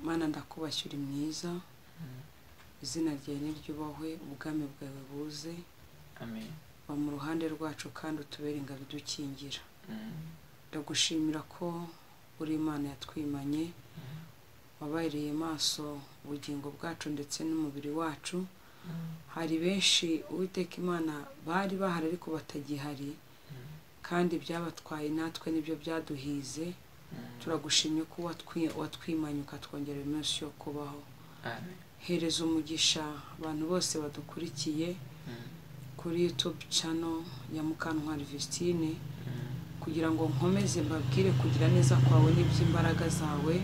mana ndakubashye uri mwiza izina ryawe niryubahwe ubwami bwawe buze amen ba mu ruhande rwacu kandi utubere ingabo idukingira ndagushimira ko uri imana yatwimanye wabahereye maso ubugingo bwacu ndetse n'umubiri wacu hari benshi uwiteka imana bari bahari ariko batagihari kandi byabatwaye natwe nibyo byaduhize turagushimye ko watwi- watwimanye ukatwongerera iminsi yo kubaho amen hereza umugisha abantu bose badukurikiye kuri youtube channel ya mukantwari vistine kugira ngo nkomeze mbabwire kugira neza kwawe n'iby'imbaraga zawe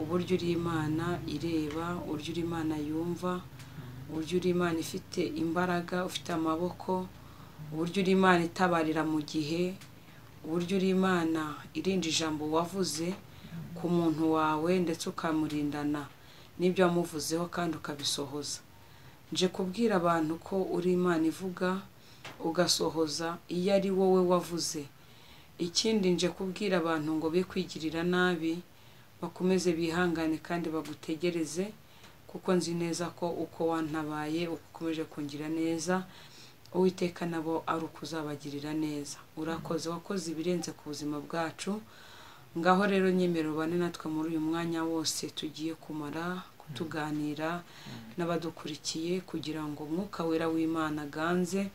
uburyo uri imana ireba uburyo uri imana yumva uburyo uri imana ifite imbaraga ufite amaboko uburyo uri imana itabarira mu gihe uburyo uri imana irinda ijambo wavuze ku muntu wawe ndetse ukamurindana n'ibyo wamuvuzeho kandi ukabisohoza nje kubwira abantu ko uri imana ivuga ugasohoza iyo ari wowe wavuze ikindi nje kubwira abantu ngo be kwigirira nabi bakomeze bihangane kandi bagutegereze kuko nzi neza ko uko wantabaye ukomeje kungira neza uwiteka nabo ari uko uzabagirira neza urakoze wakoze ibirenze ku buzima bwacu ngaho rero nyemero bane natwe muri uyu mwanya wose tugiye kumara kutuganira n'abadukurikiye kugira ngo mwuka wera w'imana aganze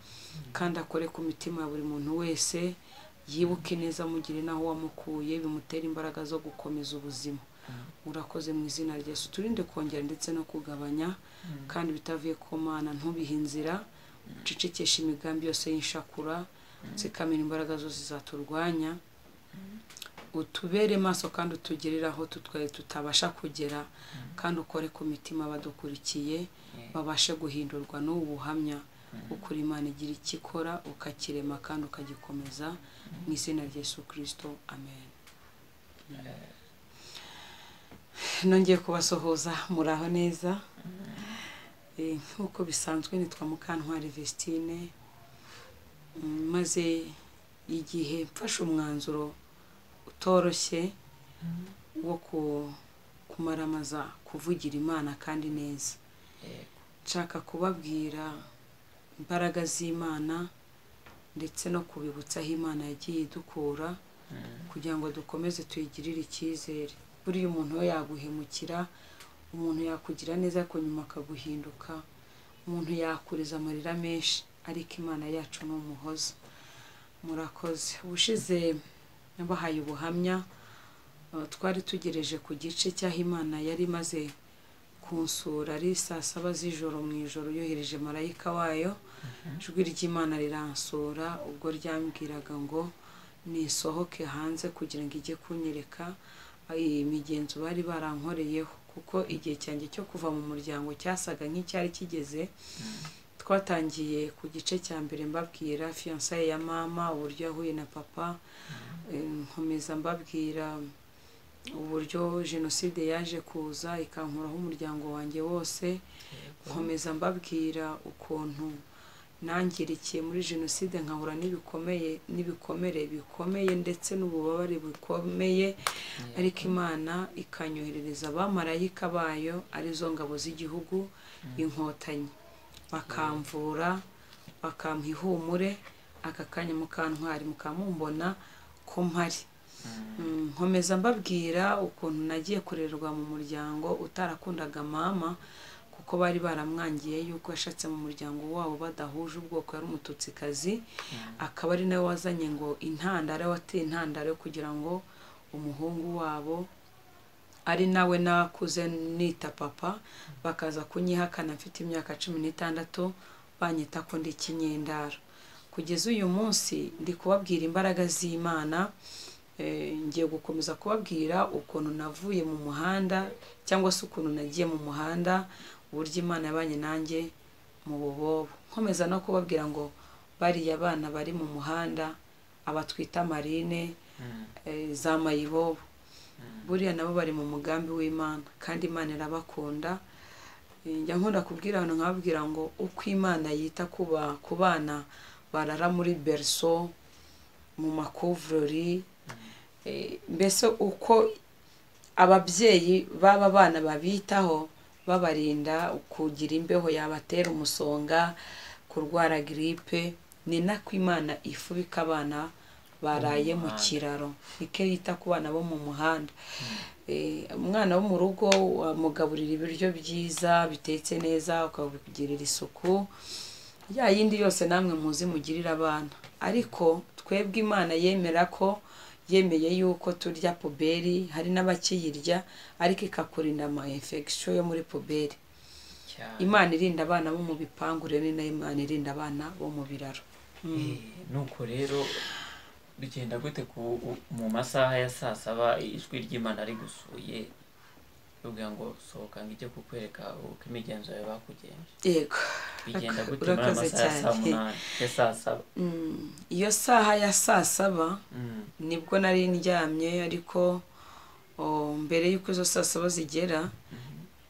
kandi akore ku mitima ya buri muntu wese yibuke neza amugire n'aho wamukuye bimutera imbaraga zo gukomeza ubuzima urakoze mu izina rya yesu turinde kongera ndetse no kugabanya kandi bitavuye ku mana ntubihe inzira ucecekeshe imigambi yose y'inshakura zikamira imbaraga zose zaturwanya utubere maso kandi utugerere aho tutwaye tutabasha kugera kandi ukore ku mitima abadukurikiye babashe guhindurwa n'ubu buhamya ukuri imana igira icyo ikora ukakirema kandi ukagikomeza mu izina rya yesu kirisito amen nongeye kubasuhuza muraho neza Eh, nk'uko bisanzwe nitwa mukantwari vestine Mm, maze igihe mfashe umwanzuro utoroshye wo ku- kumaramaza kuvugira imana kandi neza yego nshaka kubabwira imbaraga z'imana ndetse no kubibutsa aho imana yagiye idukura kugira ngo dukomeze tuyigirire icyizere buriya umuntu we yaguhemukira umuntu yakugira neza ariko nyuma akaguhinduka umuntu yakuriza amarira menshi ariko imana yacu ni umuhoza murakoze ubushize nabahaye ubuhamya eh, twari tugereje ku gice cy'aho imana yari imaze kunsura ari saa saba z'ijoro mu ijoro yohereje marayika wayo ijwi ry'imana riransura ubwo ryambwiraga ngo nisohoke hanze kugira ngo ijye kunyereka eh, imigenzo bari barankoreyeho kuko igihe cyanjye cyo kuva mu muryango cyasaga nk'icyari kigeze twatangiye ku gice cya mbere mbabwira fiyansaye ya mama uburyo yahuye na papa eh, nkomeza mbabwira uburyo jenoside yaje kuza ikankuraho umuryango wanjye wose nkomeza mbabwira ukuntu nangirikiye muri jenoside nkahura n'ibikomeye n'ibikomere bikomeye ndetse n'ububabare bukomeye ariko imana ikanyoherereza abamarayika bayo arizo ngabo z'igihugu inkotanyi bakamvura bakampa ihumure aka kanya mukantwari mukamumbona ko mpari Mm, nkomeza mbabwira ukuntu nagiye kurerwa mu muryango utarakundaga mama kuko bari baramwangiye yuko yashatse mu muryango wabo badahuje ubwoko yari umututsikazi akaba ari nawe wazanye ngo intandaro wateye intandaro yo kugira ngo umuhungu wabo ari nawe nakuze nita papa bakaza kunyihakana mfite imyaka cumi n'itandatu banyita ko ndi ikinyendaro kugeza uyu munsi ndi kubabwira imbaraga z'imana Eh, ngiye gukomeza kubabwira ukuntu navuye mu muhanda cyangwa se ukuntu nagiye mu muhanda uburyo imana yabanye nanjye mu bubobo nkomeza no kubabwira ngo bariya bana bari mu muhanda abatwita marine eh, za mayibobo buriya nabo bari mu mugambi w'imana kandi imana irabakunda Eh, njya nkunda kubwira abantu nkababwira ngo uko imana yita ku ba- ku bana barara muri berso mu makuvurori Eh, mbese uko ababyeyi baba bana babitaho babarinda kugira imbeho yabatera umusonga kurwara giripe ni nako imana ifubika abana baraye mu kiraro niko yita ku bana bo mu muhanda Eh, umwana wo mu rugo wamugaburira ibiryo byiza bitetse neza ukabigirira isuku ya yindi yose namwe muzi mugirira abana ariko twebwe imana yemera ko yemeye yuko turya puberi hari n'abakiyirya ariko ikakurinda ama infection yo muri puberi cyane imana irinda abana bo mu bipangu rero ni nayo imana irinda abana bo mu biraro Eh, nuko rero bigenda gute ku u- mu masaha ya saa saba ijwi ry'imana rigusuye ribwira ngo sohoka ngo ijye kukwereka uko imigenzo yawe bakugenje yego bigenda Ura- gute muri ayo urakoze masaha cyane. ya saa munani ya saa saba Mm, iyo saha ya saa saba Mm, nibwo nari ndyamye ariko o, mbere y'uko izo saa saba zigera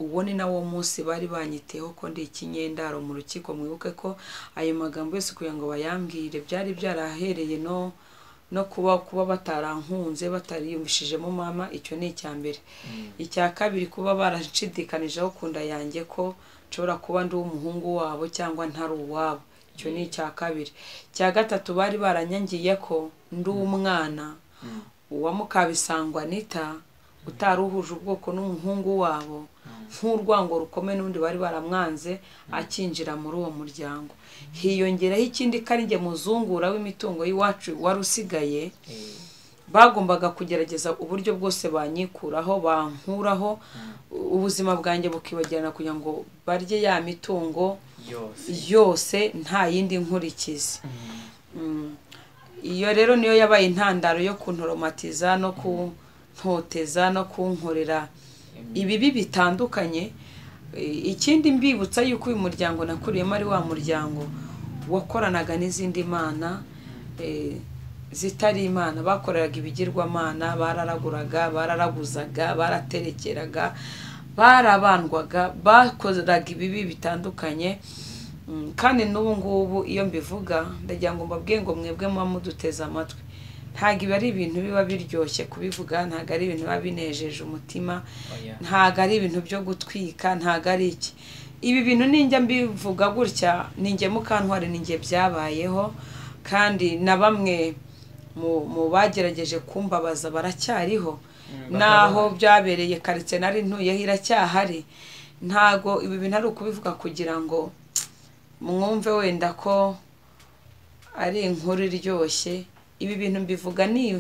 uwo ni nawo munsi bari banyiteho ko ndi ikinyendaro mu rukiko mwibuke ko ayo magambo yose kugira ngo bayambwire byari byarahereye no no kuba kuba batarankunze batariyumvishijemo mama icyo ni icya mbere mm, icya kabiri kuba barashidikanijeho kunda yanjye ko nshobora kuba ndi umuhungu wabo cyangwa ntari uwabo icyo ni icya kabiri icya gatatu bari baranyangiye ko ndi umwana mm, uwa mukabisangwa anita utari uhuje ubwoko n'umuhungu wabo mm. nk'urwango rukomeye n'undi bari baramwanze akinjira muri uwo muryango hiyongeraho ikindi ko ari njye muzungura w'imitungo y'iwacu wari usigaye Eh, bagombaga kugerageza uburyo bwose banyikuraho bankuraho ubuzima bwanjye bukibagirana kugira ngo barye ya mitungo yose yose nta yindi nkurikizi Mm, Mm. iyo rero niyo yabaye intandaro yo kuntoromatiza no kuntoteza no kunkorera ibibi bitandukanye Eh, ikindi mbibutsa yuko uyu muryango nakuriyemo ari wa muryango wakoranaga n'izindi mana eh, zitari imana bakoreraga ibigirwamana bararaguraga bararaguzaga baraterekeraga barabandwaga bakoraga ibibi bitandukanye Mm, kandi n'ubu ngubu iyo mbivuga ndagira ngo mbabwiye ngo mwebwe muba muduteze amatwi ntabwo ibi ari ibintu biba biryoshye kubivuga ntabwo ari ibintu biba binejeje umutima oya. ntabwo ari ibintu byo gutwika ntabwo ari iki ibi bintu ninjya mbivuga gutya ninjye mukantwari ninjye byabayeho kandi na bamwe mu- mu bagerageje kumbabaza baracyariho Mm, n'aho bakaba- byabereye karitsiye nari ntuyeho iracyahari ntago ibi bintu ari ukubivuga kugira ngo mwumve wenda ko ari inkuru iryoshye ibi bintu mbivuga ni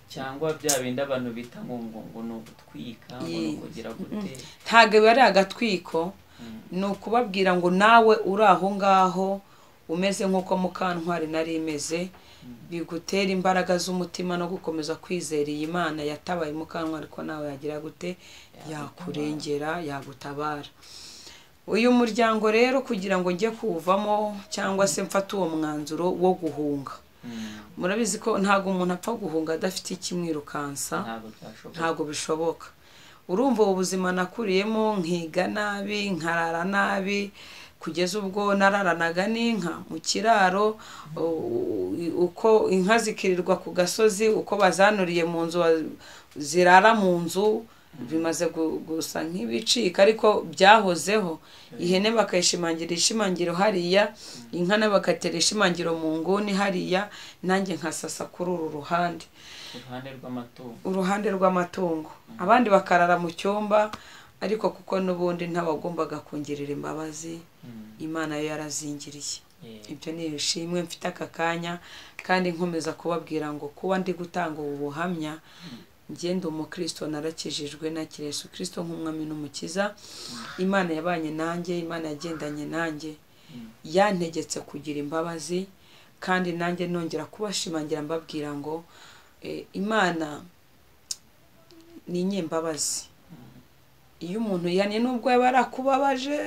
cyangwa bya bindi abantu bita ngo ngo ngo ni ugutwika ngo ni Ye- ukugira gute ntabwo biba ari agatwiko Mm, ni ukubabwira ngo nawe uri aho ngaho umeze nk'uko mukantwari nari imeze bigutere imbaraga z'umutima no gukomeza kwizera iyi mana yatabaye mukantwari ko nawe yagira gute yakurengera yagutabara uyu muryango rero kugira ngo njye kuwuvamo cyangwa se mfate uwo mwanzuro wo guhunga mm, murabizi ko ntabwo umuntu apfa guhunga adafite ikimwirukansa ntabwo byashoboka ntabwo bishoboka urumva ubu buzima nakuriyemo nkiga nabi nkarara nabi kugeza ubwo nararanaga n'inka mu kiraro u- u- uko inka zikirirwa ku gasozi uko bazanuriye mu nzu wa- zirara mu nzu bimaze gu- gusa nk'ibicika ariko byahozeho ihene bakayishimangira ishimangiro hariya inka nayo bakatera ishimangiro mu nguni hariya nanjye nkasasa kuri uru ruhande iruhande rw'amatungo uruhande rw'amatungo abandi bakarara mu cyumba ariko kuko n'ubundi ntabagombaga kungirira imbabazi Mm, imana yo yarazingiriye yeah. ibyo ni ishimwe mfite aka kanya kandi nkomeza kubabwira ngo kuba ndi gutanga ubu buhamya ngenda umukristo narakijijwe nakira yesu kirisito nk'umwami n'umukiza imana yabanye nanjye imana yagendanye nanjye yantegetse kugira imbabazi kandi nanjye nongera kubashimangira mbabwira ngo eh, imana ni inyembabazi iyo umuntu yihanye n'ubwo yaba yarakubabaje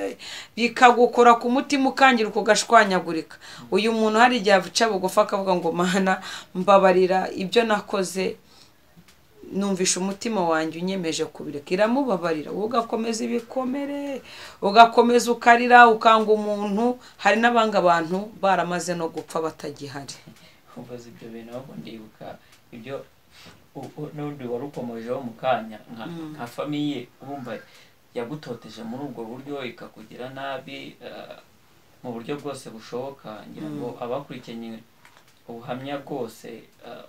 bikagukora ku mutima ukangira ukagashwanyagurika uyu muntu hari igihe aca bugufi akavuga ngo mana mbabarira ibyo nakoze numvisha umutima wanjye unyemeje kubireka iramubabarira wowe ugakomeza ibikomere ugakomeza ukarira ukanga umuntu hari n'abanga abantu baramaze no gupfa batagihari kumva ibyo bintu ahubwo ndibuka ibyo u- u- n'undi wari ukomojeho mu kanya nka Mm. nka famiye wumva yagutoteje muri ubwo buryo ikakugira nabi eh, mu buryo bwose bushoboka ngira ngo abakurikiranye ubuhamya bwose eh,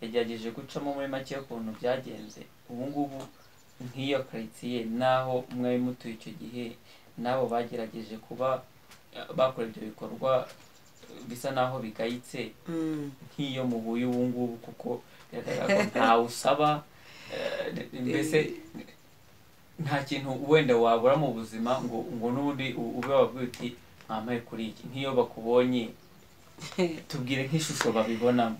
yagerageje gucamo muri make y'ukuntu byagenze ubu ngubu nk'iyo karitsiye n'aho mwari mutuye icyo gihe n'abo bagerageje kuba eh, bakora ibyo bikorwa eh, bisa n'aho bigayitse Mm. nk'iyo mubuye ubu ngubu kuko biragaragara ko ntawe usaba eh, mbese nta kintu wenda wabura mu buzima ngo ngo n'ubundi u- ube wabwira uti mwampaye kuri iki nk'iyo bakubonye tubwire nk'ishusho babibonamo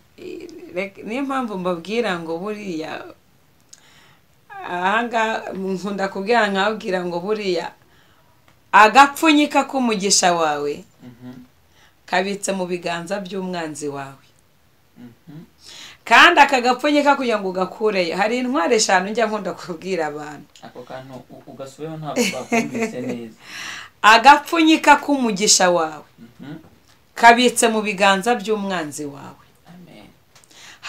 Reka- niyo mpamvu mbabwira ngo buriya ahangaha nkunda kubwira nkababwira ngo buriya agapfunyika k'umugisha wawe Mhm, kabitse mu biganza by'umwanzi wawe mhm, kandi aka gapfunyika kugira ngo ugakureyo hari intwari eshanu njya nkunda kubwira abantu ako kantu u- ugasubiyeho ntabwo bakumvise neza agapfunyika k'umugisha wawe Mhm, kabitse mu biganza by'umwanzi wawe amen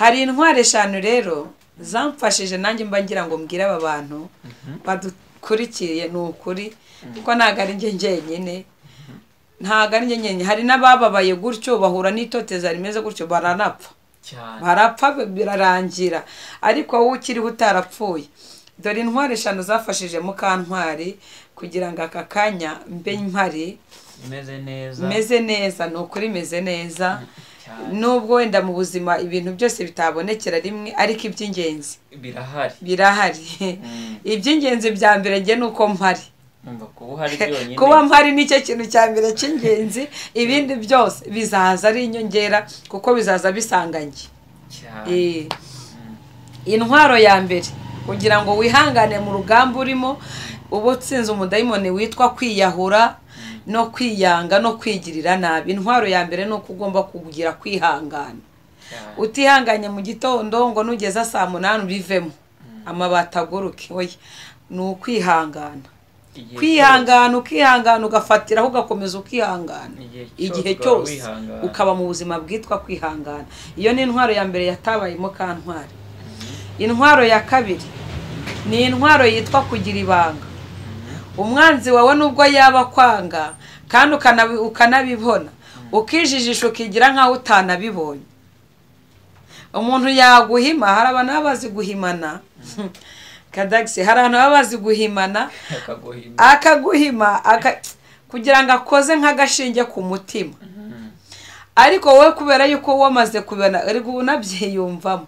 hari intwari eshanu rero zamfashije nanjye mba ngira ngo mbwire aba bantu badukurikiye ni ukuri kuko ntabwo ari njye njyenyine ntabwo ari njye njyenyine hari n'abababaye gutyo bahura n'itoteza rimeze gutyo baranapfa cyane barapfa birarangira ariko wowe ukiriho utarapfuye dore intwari eshanu zafashije mukantwari kugira ngo aka kanya mbe mpari imeze neza meze neza ni ukuri meze neza cyane nubwo wenda mu buzima ibintu byose bitabonekera rimwe ariko iby'ingenzi birahari birahari Mm. iby'ingenzi bya mbere njye ni uko mpari numva kuba uhari byonyine kuba mpari nicyo kintu cya mbere cy'ingenzi ibindi byose bizaza ari inyongera kuko bizaza bisanganye cyane Eh, intwaro ya mbere kugira ngo wihangane mu rugamba urimo uba utsinze umudayimoni witwa kwiyahura no kwiyanga no kwigirira nabi intwaro ya mbere ni uko ugomba kugira kwihangana cyane utihanganye mu gitondo ngo nugeze saa munani ubivemo amabati aguruke oya ni ukwihangana Igihe kwihangana ukihangana ugafatiraho ugakomeza ukihangana Igihe igihe cyose ugahora cyose wihangana. ukaba mu buzima bwitwa kwihangana iyo ni intwaro ya mbere yatabayemo ka ntwari intwaro ya kabiri ni intwaro yitwa kugira ibanga umwanzi wawe nubwo yaba akwanga kandi ukanabi- ukanabibona ukijijisha ukigira nk'aho utanabibonye umuntu yaguhima hari abantu baba bazi guhimana kadagisi hari abantu baba bazi guhimana akaguhimba akaguhima aka- kugira ngo akoze nk'agashinge ku mutima ariko wowe kubera yuko wamaze kubibona ariko ubu unabyiyumvamo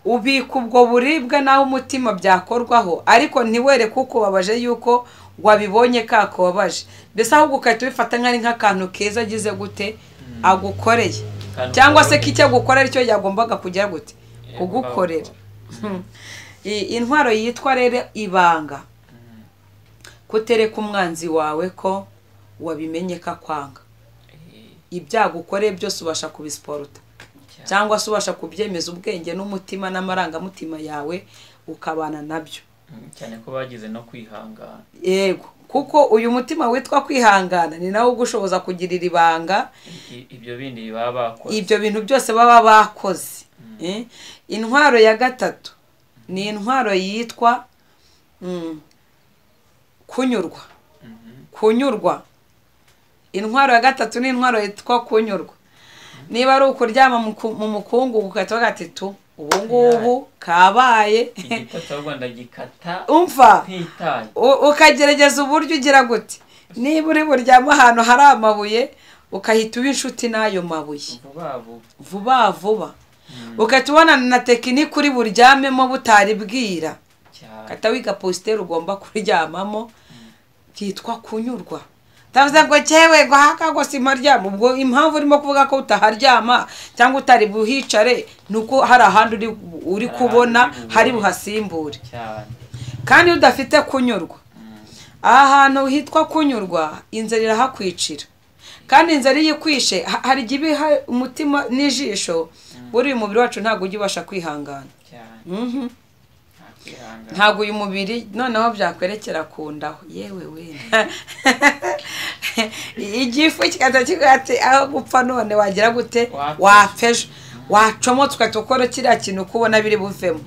ubika ubwo buribwe n'aho umutima byakorwaho ariko ntiwereke uko ubabaje yuko wabibonye kakubabaje mbese ahubwo ugahita ubifata nk'ari nk'akantu keza agize gute agukoreye Akantu cyangwa se kababaje. k'icyo agukorera aricyo yagombaga kujya gute kugukorera I- intwaro yitwa rero ibanga kutereka umwanzi wawe ko wabimenye ko akwanga ibyago ukoreye byose ubasha kubisiporuta cyangwa se ubasha kubyemeza ubwenge n'umutima n'amarangamutima yawe ukabana nabyo cyane ko bagize no kwihangana yego kuko uyu mutima witwa kwihangana ni nawo ugushoboza kugirira ibanga I- ibyo bindi baba bakoze ibyo bintu byose baba bakoze Eh? intwaro ya gatatu ni intwaro yitwa mm, kunyurwa kunyurwa intwaro ya gatatu ni intwaro yitwa kunyurwa niba ari ukuryama mu ku- mu mukungu ugahita bavuga ati tu ubu ngubu kabaye igitotsi ahubwo ndagikata umva ntitaye U- ukagerageza uburyo ugira gute niba uri buryame ahantu hari amabuye ukahita uba inshuti n'ayo mabuye vuba vuba vuba vuba ugahita ubonana na tekinike uri buryamemo butari bwira cyane ugahita wiga positeri ugomba kuryamamo byitwa kunyurwa utavuze ngo cyewe ngo haka ngo simparyama ubwo impamvu urimo kuvuga ko utaharyama cyangwa utari buhicare ni uko hari ahandi uri, uri kubona hari buhasimbure cyane kandi iyo udafite kunyurwa aha hantu hitwa kunyurwa inzara irahakwicira kandi inzara iyo ikwishe ha- hari igihe iba iha umutima n'ijisho buriya umubiri wacu ntabwo ujya ubasha kwihangana cyane Mhm. nta kwihangana ntabwo uyu mubiri noneho byakwerekera ku ndaho yewe we igifu kikaza kivuga ati aho gupfa none wagira gute Wapfa ejo." wapfa ejo wacomotse ugahita ukora kiriya kintu uko ubona biri buvemo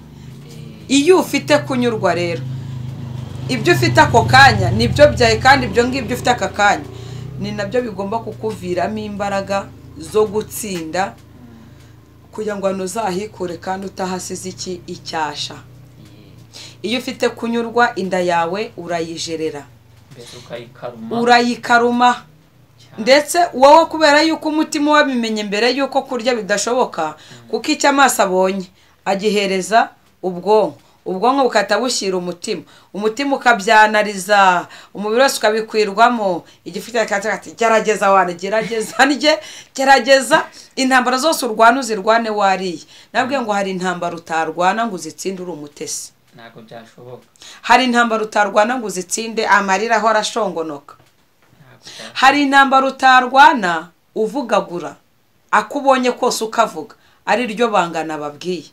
iyo ufite kunyurwa rero ibyo ufite ako kanya nibyo byawe kandi ibyo ngibyo ufite aka kanya ni nabyo bigomba kukuviramo imbaraga zo gutsinda kugira ngo hano uzahikure kandi utahasize iki icyasha iyo ufite kunyurwa inda yawe urayijerera mbese ukayikaruma urayikaruma ndetse wowe kubera yuko umutima wabimenye mbere yuko kurya bidashoboka kuko icyo amaso abonye agihereza ubwonko ubwonko bukahita bushyira umutima umutima ukabyanariza umubiri wose ukabikwirwamo igifu cyakatsi kati gerageza wane gerageza ndye gerageza intambara zose urwana uzirwane wariye nabwe ngo hari intambara utarwana ngo uzitsinde uri umutesi ntabwo byashoboka hari intambara utarwana ngo uzitsinde amarira ahora ashongonoka ntabwo byashoboka hari intambara utarwana uvugagura ako ubonye kose ukavuga ari ryo bangana babwiye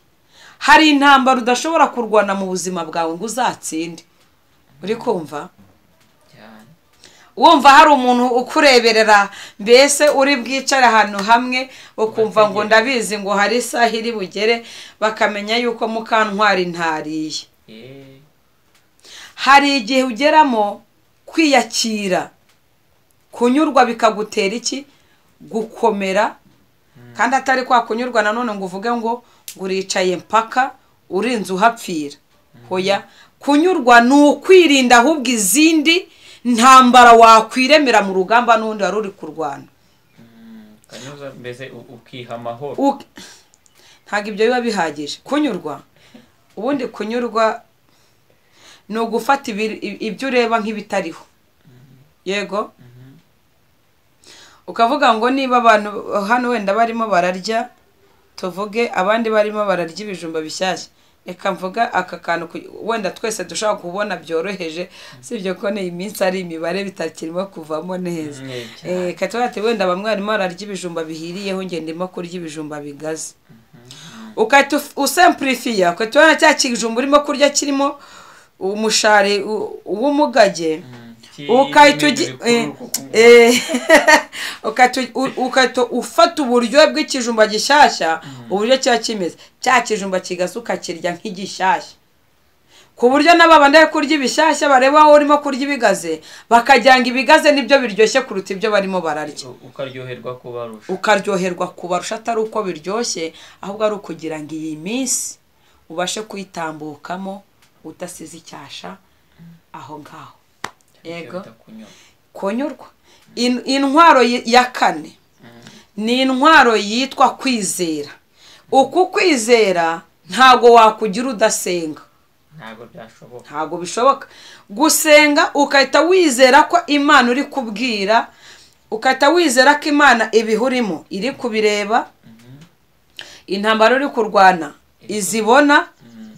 hari intambara udashobora kurwana mu buzima bwawe ngo uzatsinde uri kumva cyane wumva hari umuntu ukureberera mbese uri bwicare ahantu hamwe ukumva ngo ndabizi ngo hari isaha iri bugere bakamenya yuko mukantwari ntariye eee hari igihe ugeramo kwiyakira kunyurwa bikagutera iki gukomera kandi atari kwa kunyurwa nanone ngo uvuge ngo ngo uricaye mpaka urinze uhapfira hoya kunyurwa ni ukwirinda ahubwo izindi ntambara wakwiremera mu rugamba n'undi wari uri kurwana ukanyuza mbese u- ukiha amahoro U- ntabwo ibyo biba bihagije kunyurwa ubundi kunyurwa ni ugufata ibi- i- ibyo ureba nk'ibitariho yego ukavuga ngo niba abantu hano wenda barimo bararya tuvuge abandi barimo bararya ibijumba bishyashya reka mvuga aka kantu ku- wenda twese dushobora kubona byoroheje sibyo ko ni iminsi ari imibare bitakirimo kuvamo neza Mm, cyane. Eh, katuba ati wenda bamwe barimo bararya ibijumba bihiriyeho ngenda ndimo kurya ibijumba bigaze ukahita uf- usempurifiya ugahita ubona cya kijumba urimo kurya kirimo umushari u- w'umugage Mm, ukahita kirimo ugi- ibintu eh, bikuru, kuko- eh, ukahita u- ukahita ufata uburyohe bw'ikijumba gishyashya uburyo kiba kimeze cya kijumba kigasa ukakirya nk'igishyashya ku buryo n'ababandi bari kurya ibishyashya bareba wowe urimo kurya ibigaze bakagira ngo ibigaze nibyo biryoshye kuruta ibyo barimo bararya u- ukaryoherwa kubarusha ukaryoherwa kubarusha atari uko biryoshye ahubwo ari ukugira ngo iyi minsi ubashe kuyitambukamo udasize icyasha aho ngaho yego kunyurwa In- intwaro y- ya kane ni intwaro yitwa kwizera uku kwizera ntago wakugira udasenga ntabwo byashoboka ntabwo bishoboka gusenga ugahita wizera ko imana uri kubwira ugahita wizera ko imana ibihurimo iri kubireba intambara uri kurwana izibona Mm,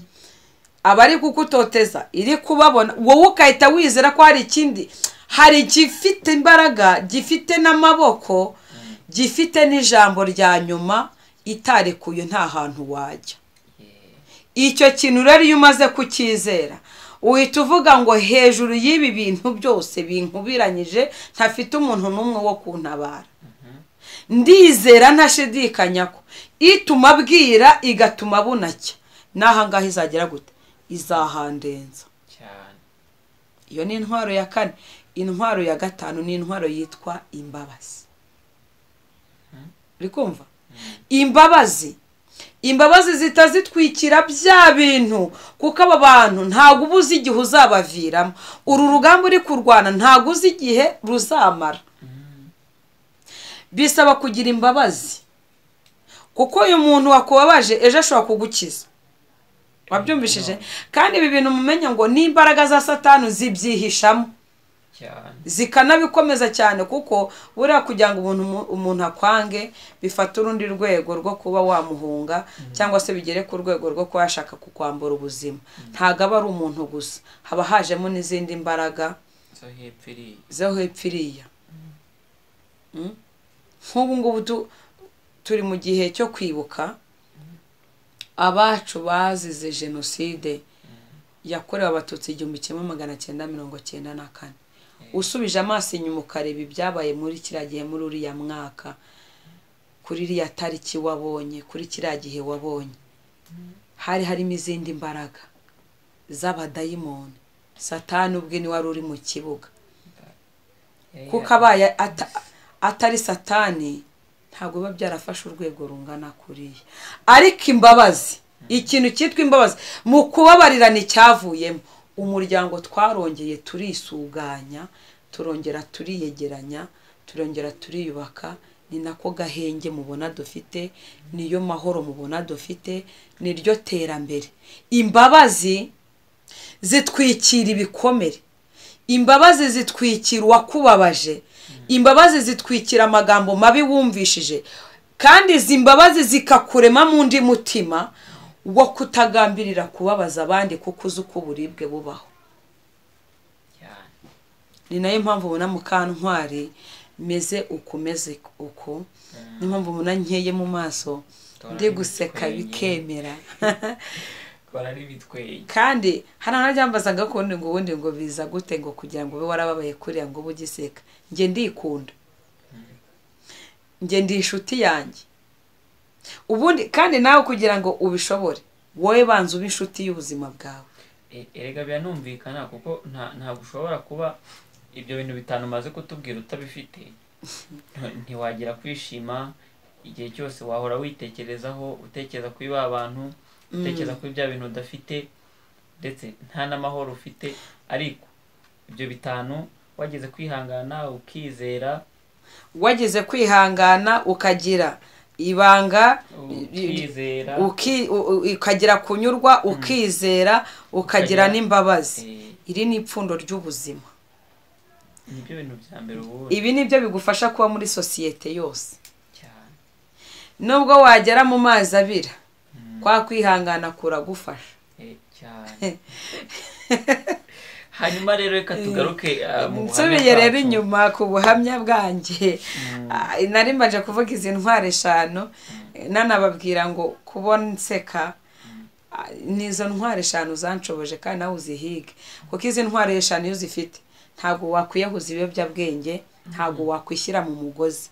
abari kugutoteza iri kubabona wowe ugahita wizera ko hari ikindi hari igifite imbaraga gifite n'amaboko gifite n'ijambo rya nyuma itarekuye nta hantu wajya yeah. icyo kintu rero iyo umaze kucyizera uhita uvuga ngo hejuru y'ibi bintu byose binkubiranyije ntafite umuntu n'umwe wo kuntabara ndizera ntashidikanya ko ituma abwira igatuma bunacya n'aha ngaha izagera gute izahandenza cyane iyo ni intwaro ya kane intwaro ya gatanu ni intwaro yitwa imbabazi uri kumva imbabazi imbabazi zitazitwikira bya bintu kuko aba bantu ntabwo uba uzi igihe uzabaviramo uru rugamba uri kurwana ntabwo uzi igihe ruzamara bisaba kugira imbabazi kuko uyu muntu wakubabaje ejo ashobora kugukiza wabyumvishije kandi ibi bintu mumenya ngo ni imbaraga za satani zibyihishamo cyane zikanabikomeza cyane kuko buriya kugira ngo umuntu umuntu akwange bifata urundi rwego rwo kuba wamuhunga cyangwa se bigere ku rwego rwo kuba yashaka kukwambura ubuzima ntabwo aba ari umuntu gusa haba hajemo n'izindi mbaraga zo hepfo iriya zo hepfo iriya Mm? nk'ubu ngubu tu- turi mu gihe cyo kwibuka abacu bazize jenoside yakorewe abatutsi igihumbi kimwe magana cyenda mirongo cyenda na kane usubije amaso inyuma ukareba ibyabaye muri kiriya gihe muri uriya mwaka ku kuri iriya tariki wabonye kuri kiriya gihe wabonye hari harimo izindi mbaraga z'abadayimoni satani ubwe ni wari uri mu kibuga kuko abaye ata- atari satani ntabwo biba byarafashe urwego rungana kuriya ariko imbabazi ikintu cyitwa imbabazi mu kubabarirana icyavuyemo umuryango twarongeye turisuganya turongera turiyegeranya turongera turiyubaka ni nako gahenge mubona dufite niyo mahoro mubona dufite niryo terambere imbabazi zitwikira ibikomere imbabazi zitwikira uwakubabaje imbabazi zitwikira amagambo mabi wumvishije kandi izi mbabazi zikakurema mu undi mutima wo kutagambirira kubabaza abandi kuko uzi uko uburibwe bubaho ni nayo mpamvu ubona mukantwari meze uku meze uku niyo mpamvu ubona nkeye mu maso ndi guseka bikemera barari bitweye kandi hari anabyambazaga ko ubundi ngo ubundi ngo biza gute ngo kugira ngo ube warababaye kuriya ngo ube ugiseka njye ndikunda njye ndi inshuti yanjye ubundi kandi nawe kugira ngo ubishobore wowe banza ube inshuti y'ubuzima bwawe E- erega biranumvikana kuko nta- ntabwo ushobora kuba ibyo bintu bitanu umaze kutubwira utabifite Nti- ntiwagira kwishima igihe cyose wahora witekerezaho utekereza kuri ba bantu utekereza kuri bya bintu udafite ndetse nta n'amahoro ufite ariko ibyo bitanu wageze kwihangana ukizera wageze kwihangana ukagira ibanga ukizera uki- u- u- ukagira kunyurwa ukizera ukagira Ukagira- n'imbabazi Eh, iri ni ipfundo ry'ubuzima nibyo bintu bya mbere ubundi ibi ni byo bigufasha kuba muri sosiyete yose cyane nubwo wagera mu mazi abira kwa kwihangana kuragufasha Eh, cyane hanyuma rero reka tugaruke ah, mu buhamya nsubiye rero bwacu. inyuma ku buhamya bwanjye Ah, nari mbaje kuvuga izi ntwaro eshanu nanababwira ngo kubona inseka ah, ni izo ntwaro eshanu zanshoboje kandi nawe uzihige kuko izi ntwaro eshanu iyo uzifite ntabwo wakwiyahuza ibiyobyabwenge ntabwo wakwishyira mu mugozi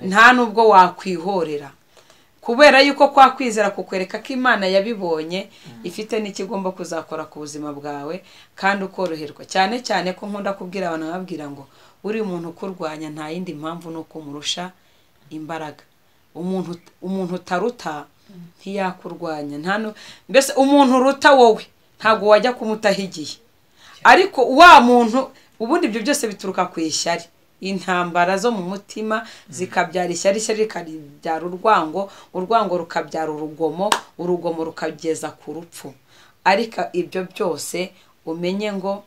nta nubwo wakwihorera kubera yuko kwa kwizera kukwereka ko imana yabibonye ifite n'ikigomba kuzakora ku buzima bwawe kandi ukoroherwa cyane cyane ko nkunda kubwira abantu babwira ngo uriya umuntu ukurwanya nta yindi mpamvu ni uko umurusha imbaraga umuntu umuntu utaruta ntiyakurwanya nta nu- mbese umuntu uruta wowe ntabwo wajya kumutaho igihe ariko wa muntu ubundi ibyo byose bituruka ku ishyari intambara zo mu mutima zikabyara ishyari ishyari rikabyara urwango urwango rukabyara urugomo urugomo rukageza ku rupfu ariko ibyo byose umenye ngo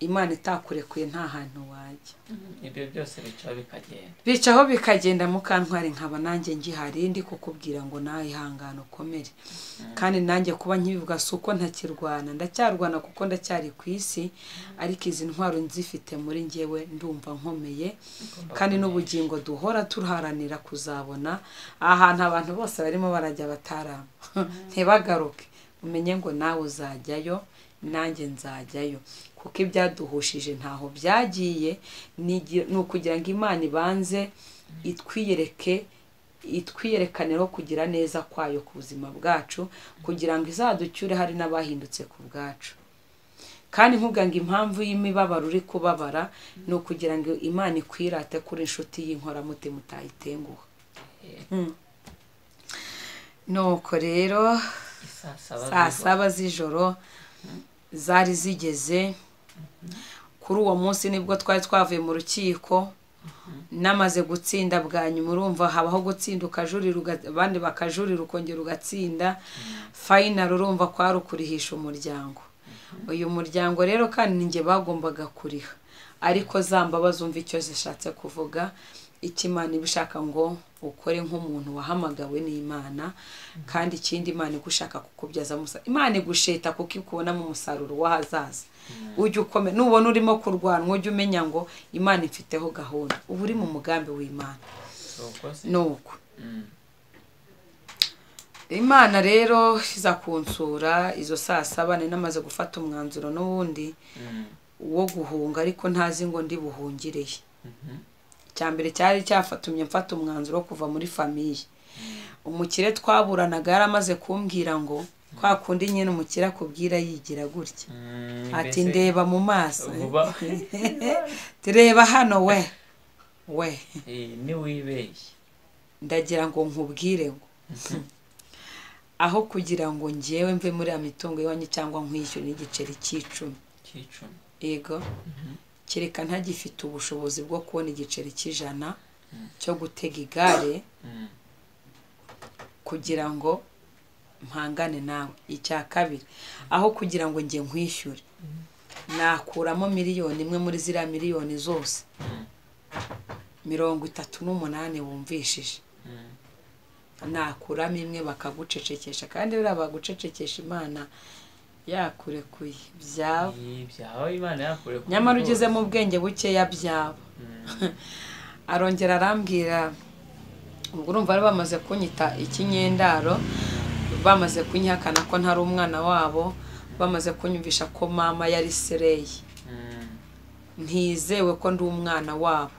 imana itakurekuye nta hantu wajya ibyo byose bica bikagenda bicaho bikagenda mukantwari nkaba nanjye ngihari ndi kukubwira ngo nawe ihangane ukomere kandi nanjye kuba nkibivuga si uko ntakirwana ndacyarwana kuko ndacyari ku isi ariko izi ntwaro nzifite muri ngewe ndumva nkomeye kandi n'ubugingo duhora turharanira kuzabona ahantu abantu bose barimo barajya batarama ntibagaruke umenye ngo nawe uzajyayo nanjye nzajyayo kuko ibyaduhushije ntaho byagiye ni igi- ni ukugira ngo imana ibanze itwiyereke itwiyerekaneho kugira neza kwayo ku buzima bwacu kugira ngo izaducyure hari n'abahindutse ku bwacu kandi nkubwa ngo impamvu y'imibabaro uri kubabara ni ukugira ngo imana ikwirate kuri inshuti y'inkoramutima utayitenguha nuko rero isaa saa saba z'ijoro. saba z'ijoro zari zigeze kuri uwo munsi nibwo twari twavuye mu rukiko namaze gutsinda bwa nyuma urumva habaho gutsinda ukajurira uga- abandi bakajurira ukongera ugatsinda fayinari urumva kwari ukurihisha umuryango uyu muryango rero kandi ni njye bagombaga kuriha ariko za mbabazi umva icyo zishatse kuvuga icyo imana iba ishaka ngo ukore nk'umuntu wahamagawe n'imana kandi ikindi imana igushaka kukubyazamo umusaruro imana igusheta kuko ikubonamo umusaruro w'ahazaza ujye ukomera nubona urimo kurwana ujye umenya ngo imana imfiteho gahunda uba uri mu mugambi w'imana Si uko se? nuko Mm. imana rero iza kunsura izo saa saba nari namaze gufata umwanzuro n'ubundi Mm. wo guhunga ariko ntazi ngo ndi buhungireye Mhm. cya mbere cyari cyafatumye mfata umwanzuro wo kuva muri famiye umukire twaburanaga yaramaze kumbwira ngo kwa kundi nyine umukire akubwira yigira gutya ati ndeba mu maso vuba tureba hano we we Eh, ntiwibeshye ndagira ngo nkubwire ngo aho kugira ngo ngewe mve muri ya mitungo iwanyu cyangwa nkwishyure n'igiceri cy'icumi cy'icumi yego kereka ntagifite ubushobozi bwo kubona igiceri cy'ijana cyo gutega igare Mm. kugira ngo mpangane nawe icya kabiri aho kugira ngo njye nkwishyure nakuramo miliyoni imwe muri ziriya miliyoni zose mirongo itatu n'umunani wumvishije Mm. nakuramo imwe bakagucecekesha kandi buriya bagucecekesha imana yakurekuye byaba Eh, byaba imana yakure ku nyamara bigori. ugeze mu bwenge bukeya byaba Mm. arongera arambwira ubwo urumva bari bamaze kunyita ikinyendaro bamaze kunyihakana ko ntari umwana wabo bamaze kunyumvisha ko mama yari sereyi Mm. ntizewe ko ndi umwana wabo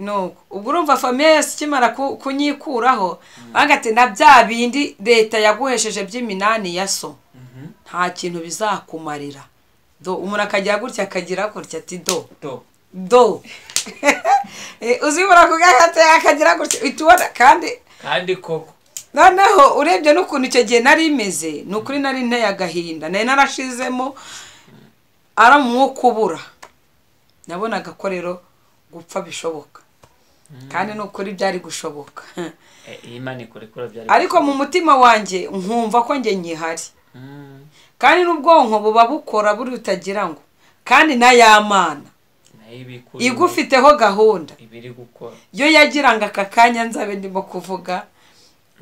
nuko ubwo urumva famiye yose ikimara ku- kunyikuraho banga ati na bya bindi leta yaguhesheje by'iminani ya so Mhm. nta kintu bizakumarira do umuntu akagira gutya akagira gutya ati do to do Eh, uzibura ku gahita akagira gutya uhita ubona kandi kandi koko noneho urebye n'ukuntu icyo gihe nari imeze ni ukuri nari nteye agahinda nari narashizemo ari umwuka ubura nabonaga ko rero gupfa bishoboka kandi ni ukuri byari gushoboka Eh, imana ikurekura byari ariko mu mutima wanjye nkumva ko njye nyihari Mm. kandi n'ubwonko buba bukora buri utagira ngo kandi n'ayamana nayo ibikuye igufiteho gahunda ibiri gukora yo yagiranga aka kanya nzabe ndimo kuvuga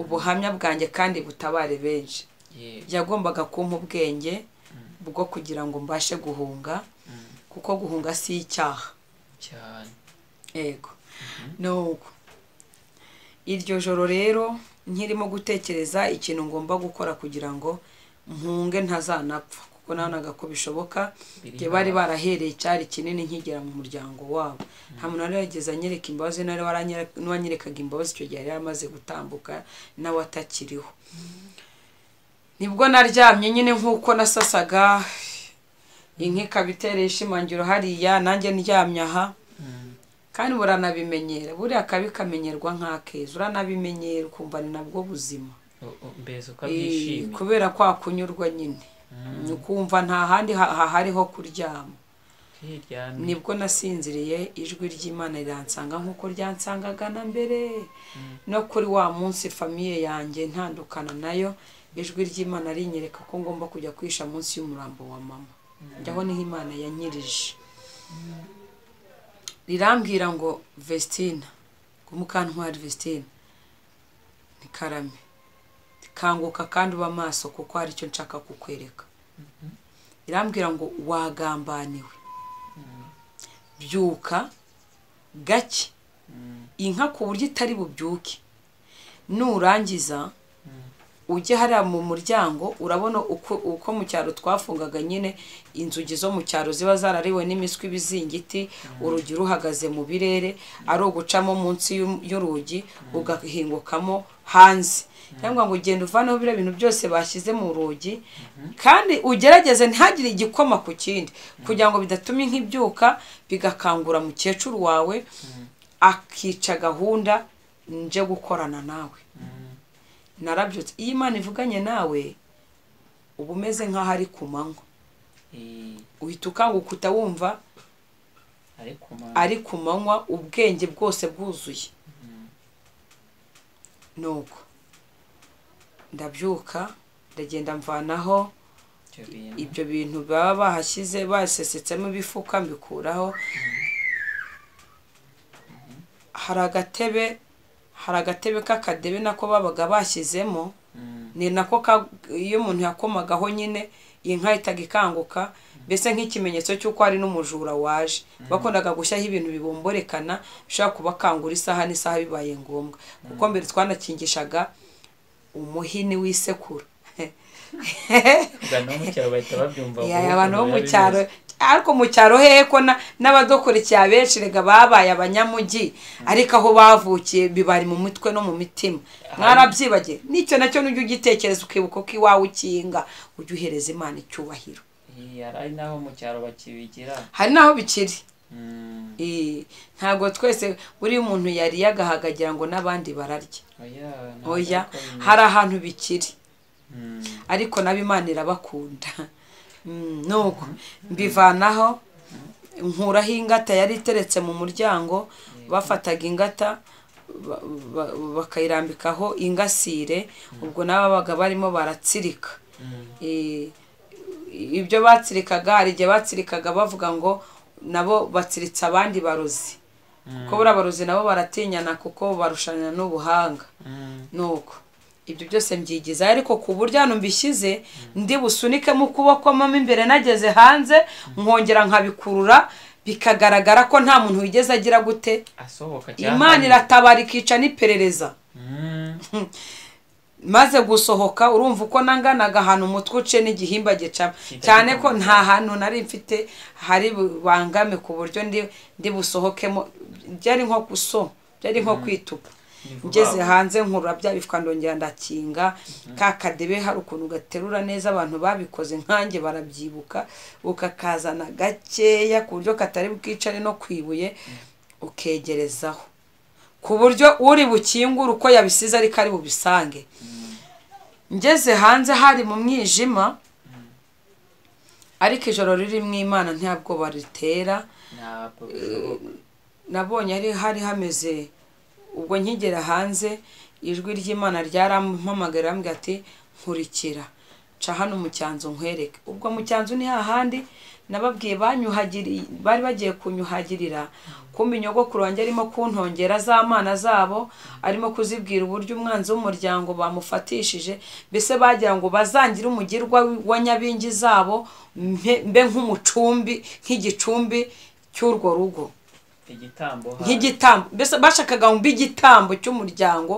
ubuhamya bwanjye kandi butabare benshi Ye- yagombaga kumpa ubwenge bwo kugira ngo mbashe guhunga Mm. kuko guhunga si icyaha cyane yego nuko iryo joro rero nkirimo gutekereza ikintu ngomba gukora kugira ngo mpunge ntazanapfa kuko nabonaga ko bishoboka Biri njye bari hafi. barahereye icyari kinini nkigera mu muryango wabo nta muntu wari yarigeze anyereka imbabazi nari waranyere- n'uwanyerekaga imbabazi icyo gihe yari yaramaze gutambuka nawe atakiriho nibwo naryamye nyine nk'uko nasasaga inka ikaba itera ishimangiro hariya nanjye ndyamye aha Mm. kandi buranabimenyera buriya kabi kamenyerwa nk'akeza uranabimenyera ukumva ni nabwo buzima O- o- mbese Eh, ukabyishimira kubera kwa kunyurwa nyine ukumva nta handi ha- hahariho kuryama Ukiryamye. nibwo nasinziriye ijwi ry'imana riransanga nk'uko ryansangaga na mbere no kuri wa munsi famiye yanjye ntandukana nayo ijwi ry'imana rinyereka ko ngomba kujya kwisha munsi y'umurambo wa mama njyaho niho imana yanyirije rirambwira ngo vestina ngo mukantwari vestina ni karame kanguka kandi uba maso kuko hari icyo nshaka kukwereka irambwira ngo wagambaniwe byuka gake Mm. inka ku buryo itari bubyuke nurangiza ujye hariya mu muryango urabona uko uko mu cyaro twafungaga nyine inzugi zo mu cyaro ziba zarariwe n'impiswi ibizingiti urugi ruhagaze mu birere ari ugucamo munsi y'u- y'urugi ugahingukamo hanze cyangwa ngo ugende uvaneho biriya bintu byose bashyize mu rugi kandi ugerageze ntihagire igikoma ku kindi kugira ngo bidatuma inka ibyuka bigakangura mukecuru wawe akica gahunda nje gukorana nawe Mm. narabyutse iyo imana ivuganye nawe uba umeze nk'aho ari ku manywa Eh, uhita ukangukuta wumva ariko ma- ari ku manywa ubwenge bwose bwuzuye nuko ndabyuka ndagenda mvanaho ibyo bintu. ibyo bintu baba bahashyize basesetsemo ibifuka mbikuraho hari agatebe hari agatebe k'akadebe nako babaga bashyizemo Mm. ni nako ka- iyo umuntu yakomagaho nyine inka ihitaga ikanguka mbese nk'ikimenyetso cy'uko hari n'umujura waje bakundaga gushyiraho ibintu bibomborekana bishobora kubakangura isaha n'isaha bibaye ngombwa kuko mbere twanakingishaga umuhini w'isekuru Ubwo no mu cyaro bahita babyumva Ya, vuba, abantu bo mu barabizi. cyaro ariko mu cyaro hehe ko na- n'abadokurikiye abenshi rega babaye abanyamujyi ariko aho bavukiye bibari mu mutwe no mu mitima mwarabyibagiye n'icyo nacyo n'ujya ugitekereza ukibuka ko iwawe ukinga ujya uhereza imana icyubahiro hari n'aho mu cyaro bakibigira hari n'aho bikiri Mm, Eh, ntabwo twese buri muntu yariye agahaga agira ngo n'abandi bararye oya ntabwo oya ariko bimeze. hari ahantu bikiri Mm, ariko nabo imana irabakunda Mm, nuko mbivanaho nkuraho ingata yari iteretse mu muryango bafataga ingata ba- ba- bakayirambikaho ingasire ubwo nabo babaga barimo baratsirika mm. Eh, ibyo batsirikaga hari igihe batsirikaga bavuga ngo nabo batsiritse abandi barozi kuko buriya abarozi nabo baratinyana kuko barushanira n'ubuhanga Mm, nuko ibyo byose mbyigizayo ariko ku buryo hano mbishyize ndi busunikemo ukuboko mo imbere nageze hanze nkongera nkabikurura bikagaragara ko nta muntu wigeze agira gute asohoka cyane imana iratabara ikica n'iperereza Mm, maze gusohoka urumva uko nanganaga ahantu umutwe uce n'igihimba gicamo cyane ko nta hantu nari mfite hari bangame ku buryo ndi ndi busohokemo byari nko guso byari nko kwitupa ni vuba ngeze vuba. hanze nkurura bya bifwa ndongera ndakinga ka kadebe hari ukuntu gaterura neza abantu babikoze nkanjye barabyibuka ukakazana gakeya ku buryo katari bwicare no kwibuye ukegerezaho ku buryo uri bukingura uko yabisize ariko ari bubisange ngeze hanze hari mu mwijima ariko ijoro ririmo imana nta bwoba ritera ntabwo bishoboka nabonye ari hari hameze ubwo nkigera hanze ijwi ry'imana ryarampamagara arambwira ati nkurikira nca hano mu cyanzu nkwereke ubwo mu cyanzu ni hahandi nababwiye banyuhagiriye bari bagiye kunyuhagirira kumbe inyogokuru wanjye arimo kuntongera z'amana zabo arimo kuzibwira uburyo umwanzi w'umuryango bamufatishije mbese bagira ngo bazangire umugirwa wa nyabingi zabo mpe- mbe nk'umucumbi nk'igicumbi cy'urwo rugo igitambo hasi. nk'igitambo mbese bashakaga ngo mbe igitambo cy'umuryango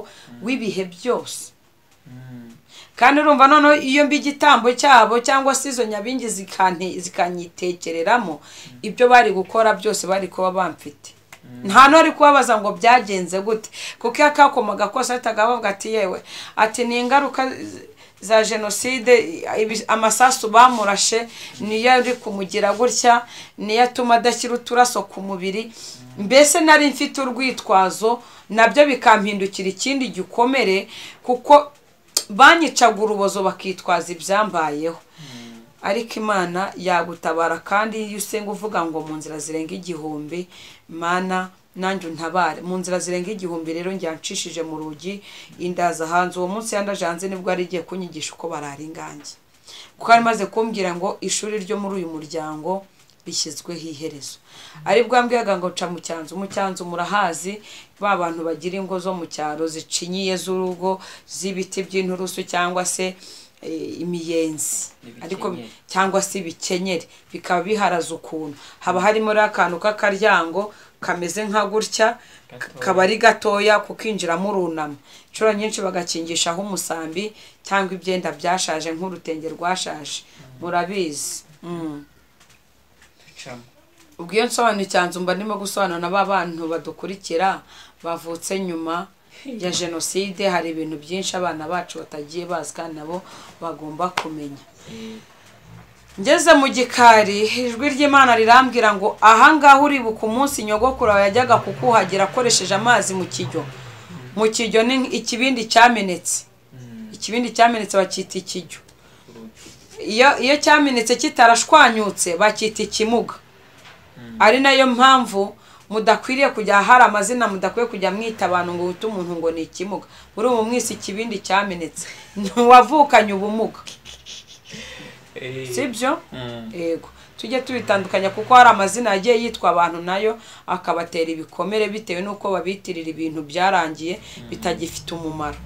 w'ibihe byose Mm, kandi urumva noneho iyo mbi igitambo cyabo cyangwa se izo nyabingi zikante- zikanyitekereramo ibyo bari gukora byose bari kuba bamfite nta n'uri kubabaza ngo byagenze gute kuko iyo akakomaga kose ahitaga abavuga ati yewe ati ni ingaruka z- za jenoside ibi- amasasu bamurashe niyo ari kumugira gutya niyo atuma adashyira uturaso ku mubiri mbese nari mfite urwitwazo nabyo bikampindukira ikindi gikomere kuko banyicaga urubozo bakitwaza ibyambayeho ariko imana yagutabara kandi iyo usenga uvuga ngo mu nzira zirenga igihumbi mana nanjye untabare mu nzira zirenga igihumbi rero njya nshishije mu rugi indaza hanze uwo munsi yandaje hanze nibwo yari igiye kunyigisha uko barara ingange kuko yari imaze kumbwira ngo ishuri ryo muri uyu muryango rishyizweho iherezo ari bwambwiraga ngo nca mu cyanzu mu cyanzu murahazi ba bantu bagira ingo zo mu cyaro zicinyiye z'urugo z'ibiti by'inturusu cyangwa se eh, imiyenzi Ibikenyeri. ariko cyangwa se ibikenyeri bikaba biharaze ukuntu haba harimo rero akantu k'akaryango kameze nka gutya Gatoya. kaba ari gatoya kukinjiramo urunama inshuro nyinshi bagakingishaho umusambi cyangwa ibyenda byashaje nk'urutenge rwashaje murabizi Mm. ducamo. ubwo iyo nsobanura icyanzu mba ndimo gusobanura ba bantu badukurikira bavutse nyuma ya jenoside hari ibintu byinshi abana bacu batagiye bazi kandi nabo bagomba kumenya Eh, ngeze mu gikari ijwi ry'imana rirambwira ngo ahangaha uribuka umunsi nyogokuru wawe yajyaga kukuhagira akoresheje amazi mu kijyo mu kijyo ni ikibindi cyamenetse mm, ikibindi cyamenetse bacyita ikijyo urugi. iyo iyo cyamenetse kitarashwanyutse bacyita ikimuga ari nayo mpamvu mudakwiriye kujya hari amazina mudakwiye kujya mwita abantu ngo wite umuntu ngo ni ikimuga muri ubu mwisi ikibindi cyamenetse ntiwavukanye ubumuga Eh, sibyo mm, yego tujye tubitandukanya kuko hari amazina yagiye yitwa abantu nayo akabatera ibikomere bitewe n'uko babitirira ibintu byarangiye bitagifite umumaro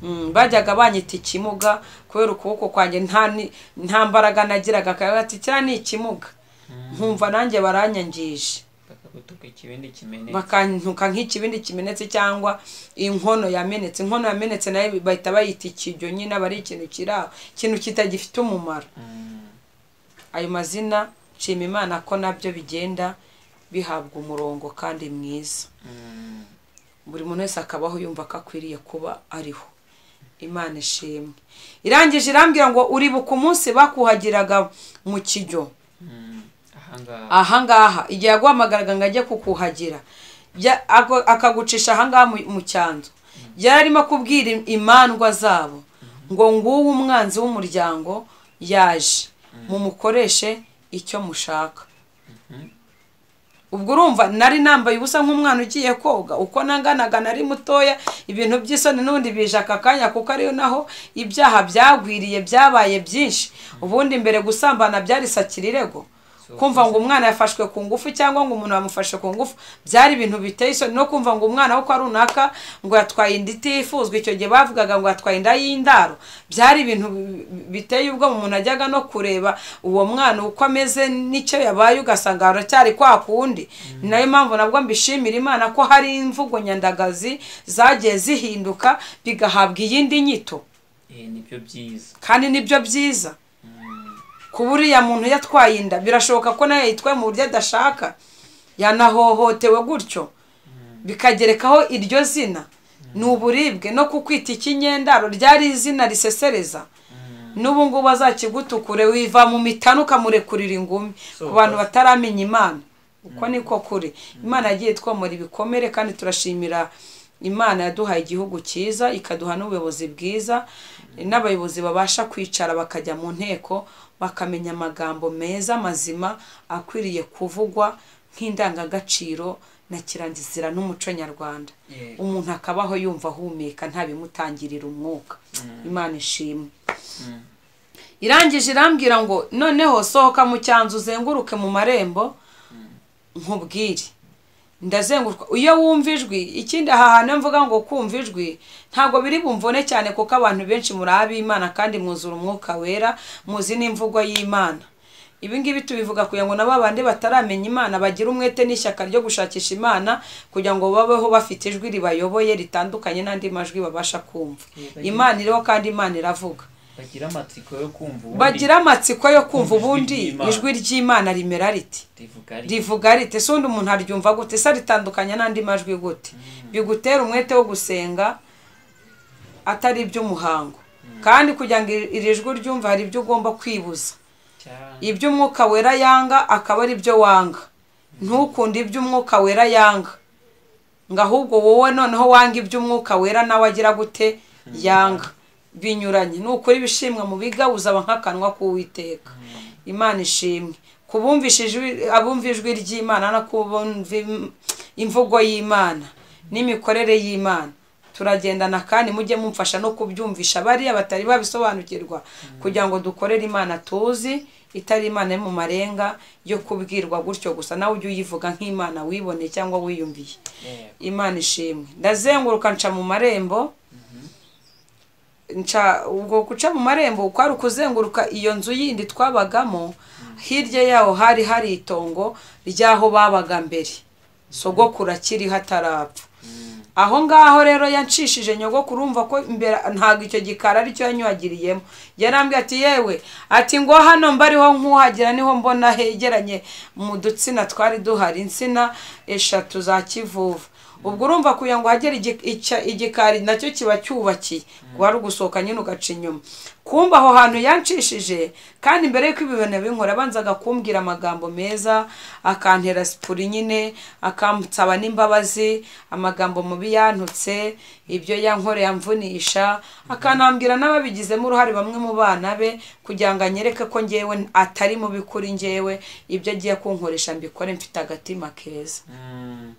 Mm, bajyaga banyita ikimuga kubera ukuboko kwanjye nta ni- nta mbaraga nagiraga akayaga ati kiriya ni ikimuga nkumva nanjye baranyangije bakagutuka ikibindi kimenetse bakantuka nk'ikibindi kimenetse cyangwa inkono yamenetse inkono yamenetse nayo bahita bayita ikijyo nyine aba ari ikintu kiri aho ikintu kitagifite umumaro Mm, ayo mazina nshima imana ko nabyo bigenda bihabwa umurongo kandi mwiza Mm, buri muntu wese akabaho yumva ko akwiriye kuba ariho imana ishimwe irangije irambwira ngo uribuka umunsi bakuhagiraga mu kijyo mm, ahangaha ahangaha igihe yaguhamagaraga ngo ajye kukuhagira bya- ako- akagucisha ahangaha mu- mu cyanzu yari arimo kubwira im- imandwa zabo ngo nguwo umwanzi w'umuryango yaje mumukoreshe icyo mushaka ubwo urumva nari nambaye ubusa nk'umwana ugiye koga uko nanganaga nari mutoya ibintu by'isoni n'ubundi bije aka kanya kuko ariyo naho ibyaha byagwiriye byabaye byinshi ubundi mbere gusambana byarisakira irego kumva ngo umwana yafashwe ku ngufu cyangwa ngo umuntu yamufashe ku ngufu byari ibintu biteye isoni no kumva ngo umwana wo kwa runaka ngo yatwaye inda itifuzwa icyo gihe bavugaga ngo yatwaye inda y'indaro byari ibintu bi- bi- biteye ubwo umuntu ajyaga no kureba uwo mwana uko ameze n'icyo yabaye ugasanga haracyari kwa kundi ni nayo mpamvu nabwo mbishimira imana ko hari imvugo nyandagazi zagiye zihinduka bigahabwa iyindi nyito eh, nibyo byiza kandi nibyo byiza Mm, kuba uriya muntu yatwaye inda birashoboka ko nayo yitwaye mu buryo adashaka yanahohotewe gutyo bikagerekaho iryo zina ni uburibwe no kukwita ikinyendaro ryari izina risesereza n'ubu ngubu azakigutukure wiva mu mitanu ukamurekurira ingumi So, ku bantu that's- bataramenya imana uko niko kuri imana yagiye twomora ibikomere kandi turashimira imana yaduhaye igihugu cyiza ikaduha n'ubuyobozi bwiza n'abayobozi babasha kwicara bakajya mu nteko bakamenya amagambo meza mazima akwiriye kuvugwa nk'indangagaciro na kirangizira n'umuco nyarwanda eh, umuntu akabaho yumva ahumeka nta bimutangirira umwuka imana ishimwe mm, irangije irambwira ngo noneho sohoka mu cyanzu uzenguruke mu marembo nkubwire ndazenguruka iyo wumva ijwi ikindi aha hantu iyo mvuga ngo kumva ijwi ntabwo biri bumvone cyane kuko abantu benshi muri ab'imana kandi mwuzura umwuka wera muzi n'imvugo y'imana ibi ngibi tubivuga kugira ngo na ba bandi bataramenya imana bagire umwete n'ishyaka ryo gushakisha imana kugira ngo babeho bafite ijwi ribayoboye ritandukanye n'andi majwi babasha kumva imana iriho kandi imana iravuga bagira amatsiko yo kumva ubundi bagira amatsiko yo kumva ubundi ry'Imana. ijwi ry'imana rimera riti rivuga ari rivuga riti ese undi umuntu aryumva gute ese ritandukanye n'andi majwi gute bigutera umwete wo gusenga atari iby'umuhango kandi kugira ngo iri iri jwi uryumve hari ibyo ugomba kwibuza cyane ibyo umwuka wera yanga akaba ari byo wanga ntukunde ibyo umwuka wera yanga ngo ahubwo wowe noneho wanga ibyo umwuka wera nawe agira gute yanga binyuranye nukuri ibishimwa mu biga uzaba nk'akanwa k'uwiteka imana ishimwe kubumvisha ijwi- abumva ijwi ry'imana no kubumva im- imvugo y'imana n'imikorere y'imana turagendana kandi mujye mumfasha no kubyumvisha bariya batari babisobanukirwa kugira ngo dukorere imana tuzi itari imana yo mu marenga yo kubwirwa gutyo gusa nawe ujye uyivuga nk'imana wibone cyangwa wiyumviye Eh, imana ishimwe ndazenguruka nca mu marembo nca ubwo guca mu marembo kwari ukuzenguruka iyo nzu yindi twabagamo hirya yaho hari hari itongo ry'aho babaga mbere sogokuru akiriho atarapfa mm, aho ngaho rero yanshishije nyogokuru urumva ko imbere ntabwo icyo gikari aricyo yanyuhagiriyemo yarambwiye ati yewe ati ngo hano mbariho nkuhagira niho mbona hegeranye mu dutsina twari duhari insina eshatu za kivuvu ubwo urumva kugira ngo hagere igi- icya- igikari nacyo kiba cyubakiye wari ugusohoka nyine ugaca inyuma kumva aho hantu yanshishije kandi mbere y'uko ibi bintu binkora abanzaga kumbwira amagambo meza akantera sipuri nyine akansaba n'imbabazi amagambo mubi yantutse ibyo yankoreye amvunisha akanambwira n'ababigizemo uruhare bamwe mu bana be kugira ngo anyereke ko ngewe atari mubi kuri ngewe ibyo agiye kunkoresha mbikore mfite agatima keza mm,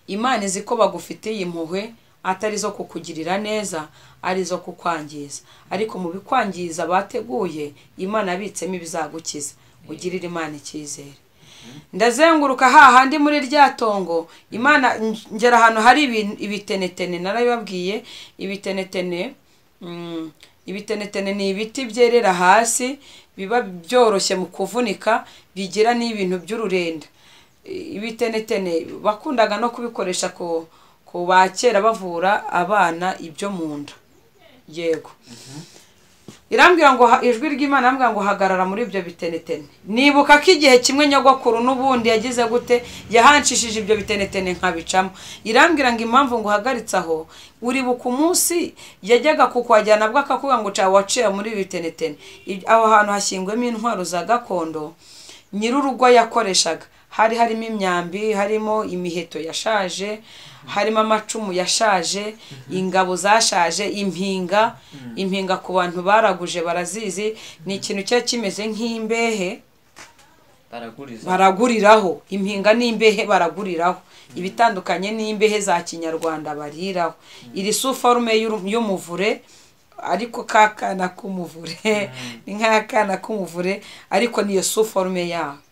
imana izi ko bagufitiye impuhwe atari izo kukugirira neza ari izo kukwangiza ariko mu bikwangiza bateguye imana yabitsemo ibizagukiza ugirire imana icyizere ndazenguruka hahandi muri rya tongo imana ngera ahantu hari ibi- ibitenetene narabibabwiye ibitenetene mm, ibitenetene ni ibiti byerera hasi biba byoroshye mu kuvunika bigira n'ibintu by'ururenda ibitenetene bakundaga no kubikoresha ku ku ba kera bavura abana ibyo mu nda yego irambwira ngo ha- ijwi ry'imana irambwira ngo hagarara muri ibyo bitenetene nibuka ko igihe kimwe nyogokuru n'ubundi yagize gute yahanshishije ibyo bitenetene nkabicamo irambwira ngo impamvu ngo uhagaritse aho uribuka umunsi yajyaga kukwajyana bwo akakubwira ngo cya waciye muri ibi bitenetene Ibyo- aho hantu hashyingwemo intwaro za gakondo nyir'urugo yakoreshaga hari harimo imyambi harimo imiheto yashaje harimo amacumu yashaje ingabo zashaje impinga impinga ku bantu baraguje barazizi ni ikintu cyari kimeze nk'imbehe baraguriza baraguriraho impinga n'imbehe baraguriraho ibitandukanye n'imbehe za kinyarwanda bariraho iri suforume y'uru- y'umuvure ariko ka kana k'umuvure ni nk'akana k'umuvure ariko niyo suforume yaho